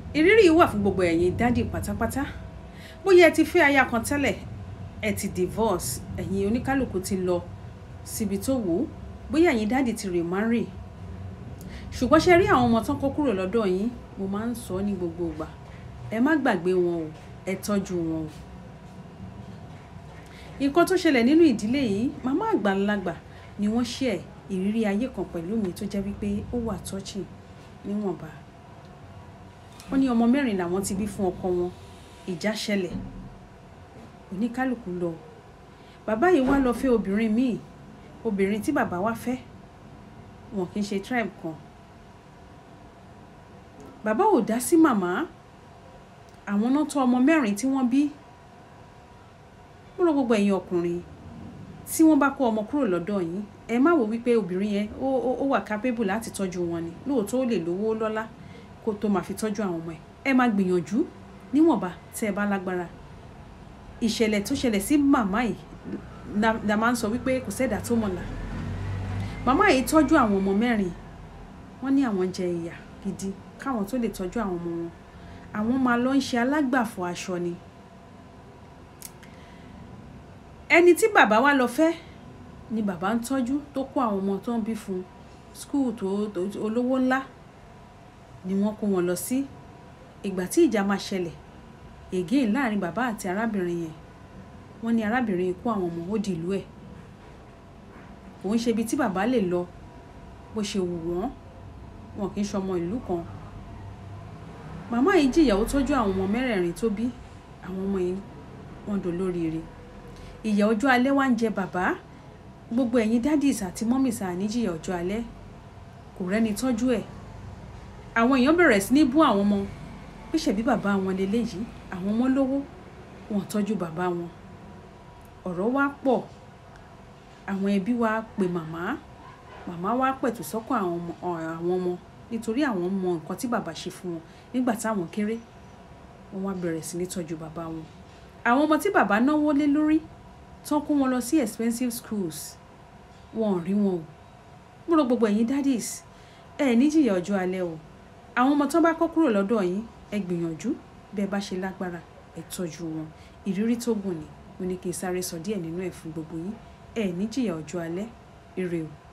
ìrírí yìí wà fún gbogbo ẹ̀yin dádì pátápátá bóyá ẹ ti fẹ́ aya kan tẹ́lẹ̀ ẹ ti divorce ẹ̀yin oníkálukú ti lọ síbi tó wù ú bóyá ẹ̀yin dádì ti remarry ṣùgbọ́n ṣe rí àwọn ọmọ tán kó kúrò lọ́dọ̀ yín mo máa ń sọ ní gbogbo ìgbà ẹ má gbàgbé wọn o ẹ tọ́jú wọn o nǹkan tó ṣẹlẹ̀ nínú ìdílé yìí màmá àgbàlagbà ni wọ́n share ìrírí ayé kan pẹ̀lú mi tó jẹ́ wípé ó wà touching níwọ̀nba wọ́n ní ọmọ mẹ́rin làwọn ti bí fún ọkọ wọn ìjà ṣẹlẹ̀ oníkálukú lọ bàbá yìí wá lọ fẹ́ obìnrin míì obìnrin tí bàbá wá fẹ́ wọn kì í ṣe tribe kan bàbá ò dá sí màmá àwọn náà tọ́ ọmọ mẹ́rin tí wọ́n bí mo rọ gbogbo ẹ̀yin ọkùnrin tí wọ́n bá kó ọmọ kúrò lọ́dọ̀ yín ẹ má wò wípé obìnrin yẹn ó ó ó wà capable láti tọ́jú wọn ni lóòótọ́ ó lè lówó lọ́lá kó tó máa fi tọ́jú àwọn ọmọ ẹ̀ ẹ máa gbìyànjú níwọ̀nba tẹ́ ẹ bá lágbára ìṣẹ̀lẹ̀ tó ṣẹlẹ̀ sí màmá yìí la la máa ń sọ wípé kò sẹ́dà tó mọ̀lá màmá yìí tọ́jú àwọn ọmọ mẹ́rin wọ́n ní àwọn jẹ ìyà gidi káwọn tó lè tọ́jú àwọn ọmọ wọn àwọn máa lọ ń ṣe alágbàfọ̀ aṣọ ni ẹni tí bàbá wa lọ fẹ́ ni bàbá ń tọ́jú tó kó àwọn ọmọ tó ń bí fún skul tó tó olówó ńlá ni wọ́n kó wọn lọ sí ìgbà tí ìjà máa ṣẹlẹ̀ again láàrin bàbá àti arábìnrin yẹn wọ́n ní arábìnrin yìí kó àwọn ọmọ ó di ìlú ẹ̀ kò ń ṣe ibi tí bàbá lè lọ bó ṣe wù wọ́n wọn kì í ṣọmọ ìlú kan màmá yìí jìyà ó tọ́jú àwọn ọmọ mẹ́rẹ̀ẹ̀rin tó bí àwọn ọmọ yìí wọ́n dolóríire ìyà ọjọ́ alẹ́ wá ń jẹ bàbá gbogbo ẹ̀yin dádìs àti mọ́mìs àníjìyà ọjọ́ alẹ́ kò rẹ́ni tọ́jú ẹ̀ àwọn èèyàn bẹ̀rẹ̀ sí ní bú àwọn ọmọ pé ṣebí bàbá wọn leléyìí àwọn ọmọ lówó wọn tọ́jú bàbá wọn ọ̀rọ̀ wá pọ̀ àwọn ẹbí wa pè màmá màmá wa pẹ̀tù sọ́kàn àwọn ọmọ àwọn ọmọ nítorí àwọn mọ nǹkan tí bàbá ṣe fún wọn nígbà táwọn kéré wọn wá bẹ̀rẹ̀ sí ní tọ́jú bàbá wọn àwọn ọmọ tí bàbá náwó lé lórí tán kó wọn lọ sí expensive schools wọn ò rí wọn o mo rò gbogbo ẹ̀yin daddies ẹ ní jìyà ọjọ́ alẹ́ o àwọn ọmọ tán bá kọ́ kúrò lọ́dọ̀ yín ẹ gbìyànjú bẹ́ẹ̀ bá ṣe lágbára ẹ tọ́jú wọn ìrírí tó gùn ni mo ní kí n sáré sọ díẹ̀ nínú ẹ̀ fún gbogbo yín ẹ ní jìyà ọjọ́ alẹ́ ire o.